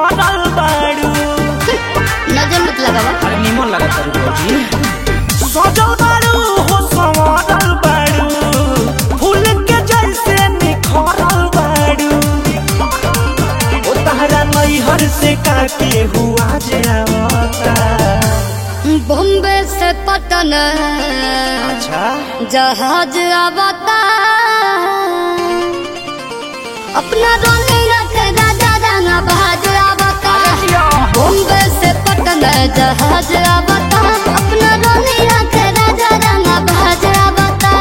भरल बाड़ू नजर मत लगावा अरे निमन लगा तारू भौजी सजल बाड़ू हो संवरल बाड़ू फूल के जैसे निखरल बाड़ू ओ तहरा नैहर से काके हुआ जे आवता बॉम्बे से पटन अच्छा जहाज आवता अपना रोने रखे राजा राना बहाज आवता बॉम्बे से पटन जहाज आवता अपना रोने रखे राजा राना बहाज आवता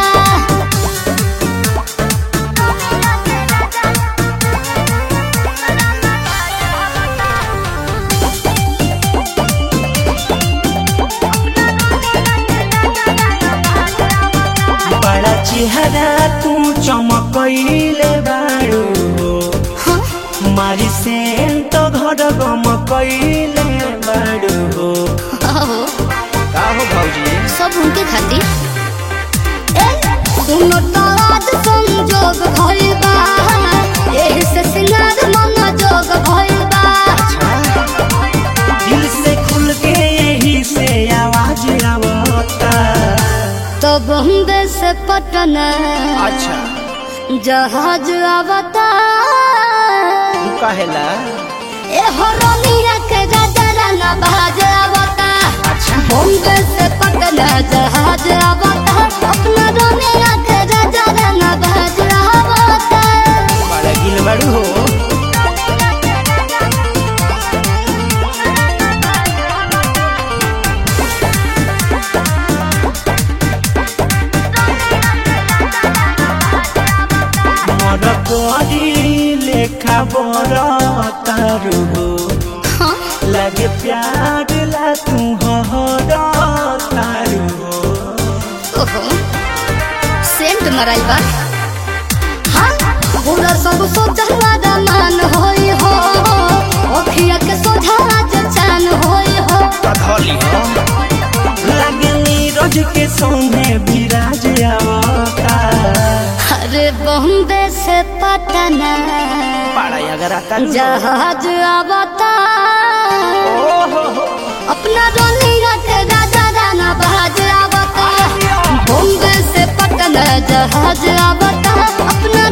बड़ा चेहरा तू चमकैले बाड़ू मारी सेंट घर गम कैले बाड़ू आहो, का हो भौजी सब उनके खातिर ए, सुनो तो आज संजोग भइल बा एही से सिंगार मन जोग भइल बा दिल से खुल के यही से आवाज आवता तो बॉम्बे से पटन अच्छा जहाज आवता तू कहेला ए हरोनिया के राजा राना बहाज आवता अच्छा बॉम्बे से पटन जहाज आवता अपना रोनिया के राजा राना बहाज आवता बड़ा गिल बाड़ू हो मर करी लेखा बर तारू हो हाँ लगे प्यार ला तू हर तारू हो ओहो सेंट मराई बा हाँ पूरा सब सोचला दमान होई हो ओखिया के सोझा आज चान होई हो कधली हो लगे नीरज के सोने विराज आवता अरे बॉम्बे से पटना बड़ा अगर आता जहाज आवता ओहो अपना रोनिया के राजा राना बहाज आवता बॉम्बे से पटना जहाज आवता अपना